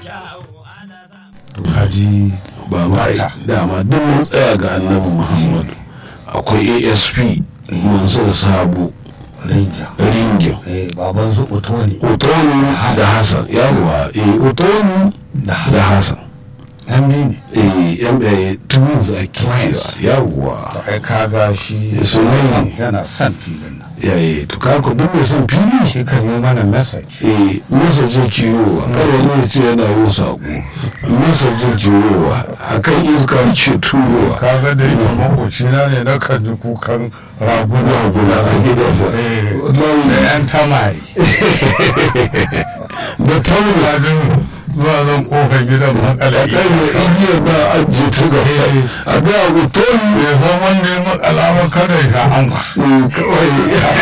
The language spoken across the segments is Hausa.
haji baba ai dama duk mun tsaya ga annabi muhammadu akwai asp mansur sabo rinja ringin eh baban su otoni otonu da hassan yawwa eh otonu da da hassan yan ne eh yan eh twins ake Twins. cewa yawwa to ai kaga shi Ya sunan yana son filin nan yayi to ka ku duk mai son fili shi kan yi mana message eh masa je kiwowa kada wani ya ce yana yin sako masa je kiwowa akan iska ke turowa kaga da yake makocina ne na kan ji kukan raguna guda a gidansa eh da wallahi yan tamari da tauna kajin zuwa zan kofar gidan makala a kan ya igiyar ba ajiye ta gaba a ga abu toni bai san wanda ya makala ba kada ya sha anka eh, kawai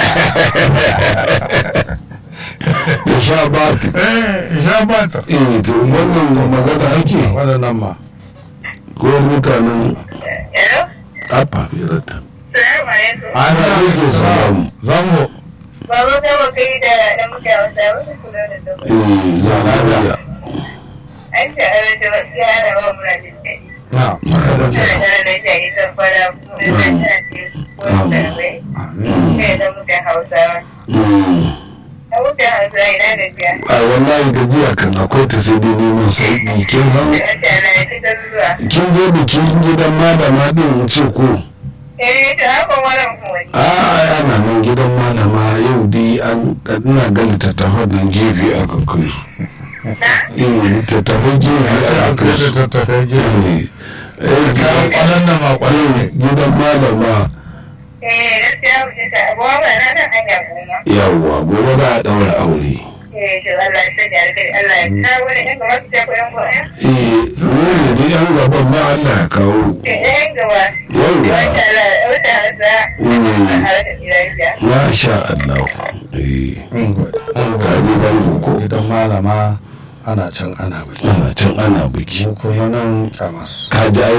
ya sha bati eh sha bata eh to wannan magana ake waɗannan ma ko mutanen Hello? apa firata Salamu alaikum. ana yake salamu zango Baba ta wa kai da da muke wasa wasu kula da duk. eh zanariya An ce a rage wasu yara wa mura jin daɗi. na Ana da da ta yi zan fara kuma da ta ce wani sarwai. Kai da muke hausawa. Da muke hausawa ina da biya. a wallahi gajiya kan akwai ta sai dai neman sauki kin san Da ta na yi ta zuwa. kin je bikin gidan malama din in ce ko Eh, ta haka wannan kuma. a ana nan gidan malama yau dai an ina ga littattafan nan gefe aka kai eh littattafan gefe sai aka an kai da kai tattafai gefe eh eh, kayan kwanan da ma kwanan ne gidan malama Eh, gaskiya mu ce ta abuwa ba na nan hanya goma. yawwa gobe za a daura aure Eh, to Allah ya sanya alkhairi. Allah ya kawo wani ɗan gaba su ce ko ɗan gaba. eh wani ne yan gaban ma Allah ya kawo Eh, ɗan gaba. yawwa Wata ala, wata hasa. Mm. A harkar gidajiya. masha Allah eh kaji zango ko idan malama ana can ana biki ana can ana biki mu kuma nan kyamas kaji ai